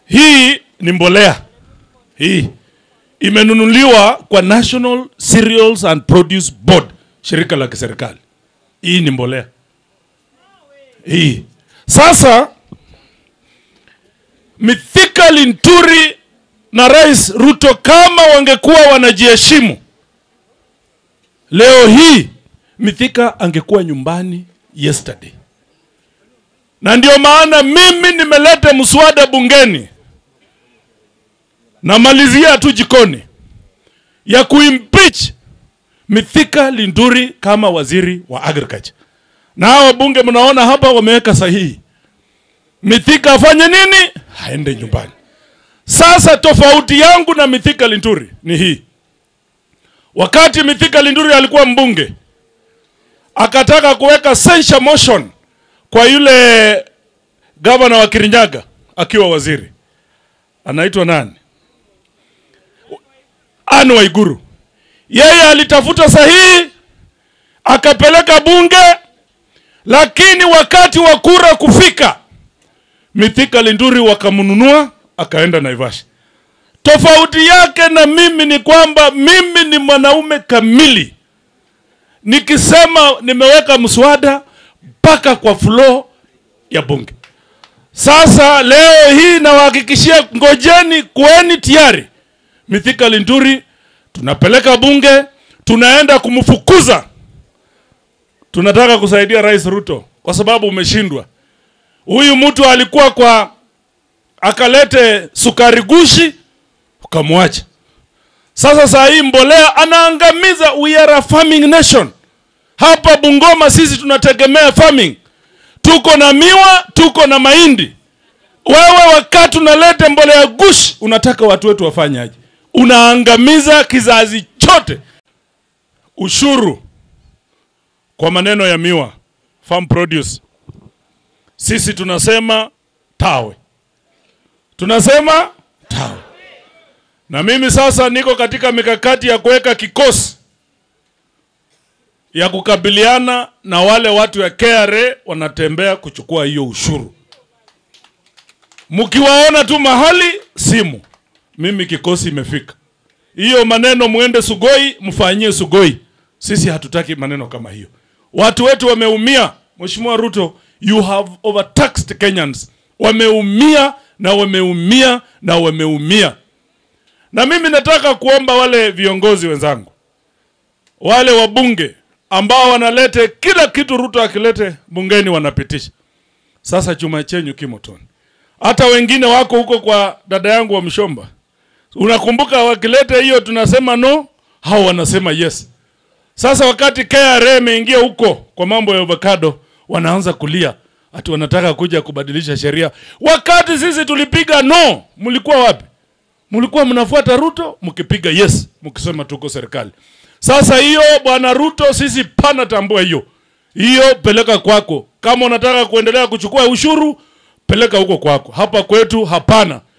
Hii ni mbolea. Hii imenunuliwa kwa National Cereals and Produce Board, shirika la kiserikali. Hii ni mbolea. Hii. Sasa Mithika Linturi na Rais Ruto kama wangekuwa wanajiheshimu, leo hii Mithika angekuwa nyumbani yesterday. Na ndio maana mimi nimeleta mswada bungeni, namalizia tu jikoni, ya kuimpeach Mithika Linturi kama waziri wa agriculture. Na hao wabunge mnaona hapa wameweka sahihi. Mithika afanye nini? Aende nyumbani. Sasa tofauti yangu na Mithika Linturi ni hii. Wakati Mithika Linturi alikuwa mbunge, akataka kuweka censure motion kwa yule gavana wa Kirinyaga akiwa waziri, anaitwa nani? Anne Waiguru. Yeye alitafuta sahihi akapeleka bunge, lakini wakati wa kura kufika, Mithika Linturi wakamnunua akaenda Naivasha. Tofauti yake na mimi ni kwamba mimi ni mwanaume kamili. Nikisema nimeweka mswada mpaka kwa floor ya bunge. Sasa leo hii nawahakikishia, ngojeni, kueni tayari. Mithika Linturi tunapeleka bunge, tunaenda kumfukuza. Tunataka kusaidia Rais Ruto kwa sababu umeshindwa. Huyu mtu alikuwa kwa akalete sukari gushi ukamwacha. Sasa saa hii mbolea anaangamiza. We are a farming nation. Hapa Bungoma sisi tunategemea farming, tuko na miwa, tuko na mahindi. Wewe wakati unaleta mbolea gushi, unataka watu wetu wafanyaje? Unaangamiza kizazi chote. Ushuru kwa maneno ya miwa, farm produce, sisi tunasema tawe tunasema tawe. Na mimi sasa niko katika mikakati ya kuweka kikosi ya kukabiliana na wale watu ya KRA wanatembea kuchukua hiyo ushuru. Mkiwaona tu mahali simu, mimi kikosi imefika. Hiyo maneno muende Sugoi, mfanyie Sugoi. Sisi hatutaki maneno kama hiyo. Watu wetu wameumia. Mheshimiwa Ruto, you have overtaxed Kenyans. Wameumia na wameumia na wameumia. Na mimi nataka kuomba wale viongozi wenzangu, wale wabunge ambao wanalete kila kitu Ruto akilete bungeni wanapitisha. Sasa chuma chenyu kimotoni. Hata wengine wako huko kwa dada yangu wa Mshomba. Unakumbuka wakileta hiyo tunasema no, hao wanasema yes. Sasa wakati KRA imeingia huko kwa mambo ya avocado, wanaanza kulia ati wanataka kuja kubadilisha sheria. Wakati sisi tulipiga no, mlikuwa wapi? Mlikuwa mnafuata Ruto mkipiga yes, mkisema tuko serikali. Sasa hiyo bwana Ruto, sisi pana tambua hiyo hiyo, peleka kwako. Kama unataka kuendelea kuchukua ushuru, peleka huko kwako. Hapa kwetu hapana.